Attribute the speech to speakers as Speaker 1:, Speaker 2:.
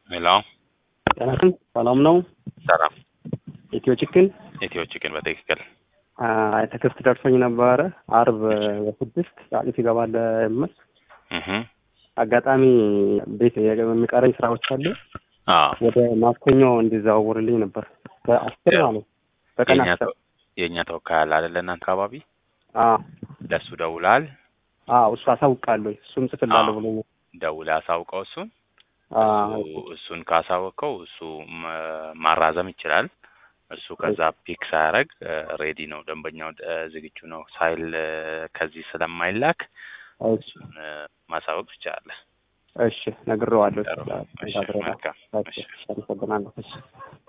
Speaker 1: ሄሎ
Speaker 2: ጤናችን ሰላም ነው።
Speaker 1: ሰላም
Speaker 2: ኢትዮ ቺክን
Speaker 1: ኢትዮ ቺክን በትክክል
Speaker 2: ተክስት ደርሶኝ ነበረ አርብ በስድስት ጫጩት ይገባል የምል
Speaker 1: እህ
Speaker 2: አጋጣሚ ቤት የሚቀረኝ ስራዎች አሉ።
Speaker 1: አዎ
Speaker 2: ወደ ማክሰኞ እንዲዘዋውርልኝ ነበር በአስር ማለት በቀን
Speaker 1: የእኛ
Speaker 2: አስር
Speaker 1: ተው- የእኛ ተወካይ አለ አይደለ እናንተ አካባቢ
Speaker 2: አዎ
Speaker 1: ለእሱ ደውላል
Speaker 2: አዎ እሱ አሳውቃለሁ እሱም ጽፍላለሁ
Speaker 1: አዎ።
Speaker 2: ብሎኛል።
Speaker 1: ደውላ አሳውቀው እሱን
Speaker 2: አዎ
Speaker 1: እሱ እሱን ካሳወቀው እሱ መ- ማራዘም ይችላል። እሱ ከዛ ፒክ ሳያደርግ ሬዲ ነው ደንበኛው እ፣ ዝግጁ ነው ሳይል እ፣ ከዚህ ስለማይላክ
Speaker 2: እሺ
Speaker 1: እሱን እ፣ ማሳወቅ ትችላለህ።
Speaker 2: እሺ ነግሬዋለሁ።
Speaker 1: ጥሩ። እሺ፣ መልካም። እሺ።
Speaker 2: አመሰግናለሁ። እሺ